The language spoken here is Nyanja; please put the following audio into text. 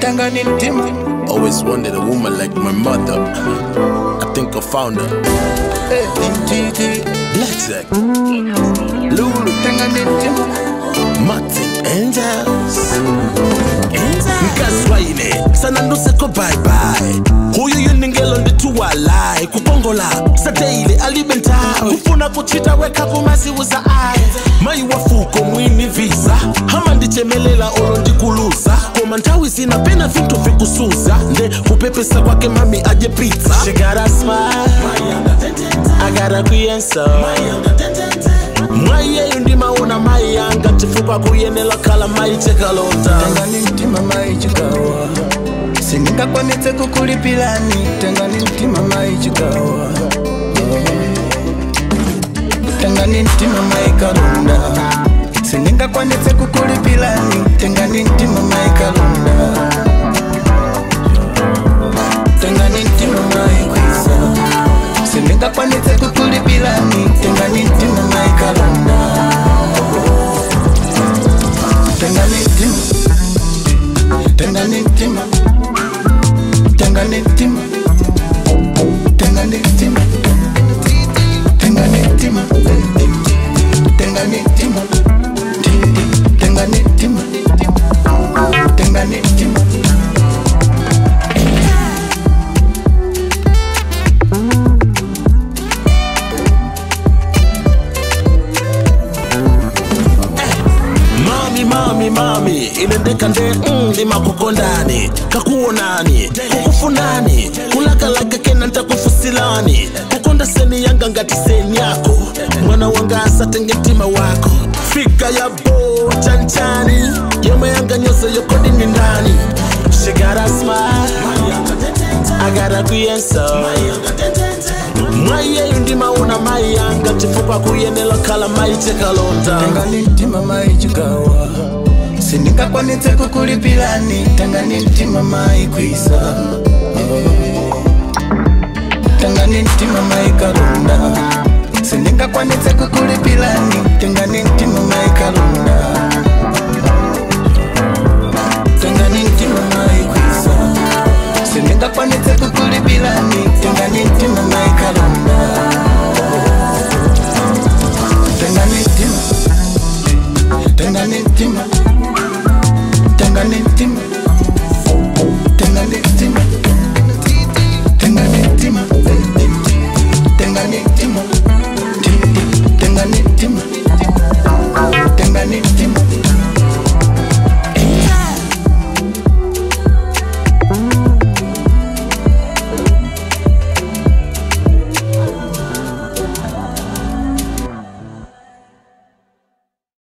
tengani mtima Always wanted a woman like my mother. I think I found her. Eh, titi Black Zack, lulu tengani mtima Martin Angels. Nkazwayine sana nduseko bye bye huyu yuningelo ndituwalai kukongola sateile alibentawe kufuna kuchita weka kumaziuza aye mai wafuko mwini visa hama ndichemelela olo ndikuluza koma nthawi zina pena vintu vikusuza nde kupepesa kwake mami aje pizza She got a smile, I got a kuyensa mwayeyo ndimaona mai yanga chifukwa kuyenela khala mai chekalota tengani mtima mai chikawa sindingakwanitse kukulipilani tengani mtima mai chikawa tengani mtima mai kalunda sindingakwanitse kukulipilani tengani mtima mai kalunda tengani mtima mai kwisa sindingakwanitse kukulipilani tengani mtima mai kalunda tengani mtima tengani mtima tengani mtima tengani mtima tengani mtima tengani mtima tengani mtima tengani mtima mami mami mami inendeka nde mm, ndimakukondani kakuonani kukufunani kulakalaga kena ntakufusilani kukonda seni yanga ngati seni yako mwana wanga asatenge mtima wako fika ya bo chanchani yomwe yanga nyonse yokodini ndani She got a smile, I got a kuyensa mwayeyo ndimaona mai yanga chifukwa kuyenela khala mai chekalonda tengani mtima mai chikawa sindingakwanitse kukulipilani tengani mtima mai kwisa tengani mtima mai kalunda sindingakwanitse kukulipilani tengani mtima mai kalunda tengani mtima mai kwisa sindingakwanitse kukulipilani tengani mtima mai kalunda tengani mtima tengani mtima tengani mtima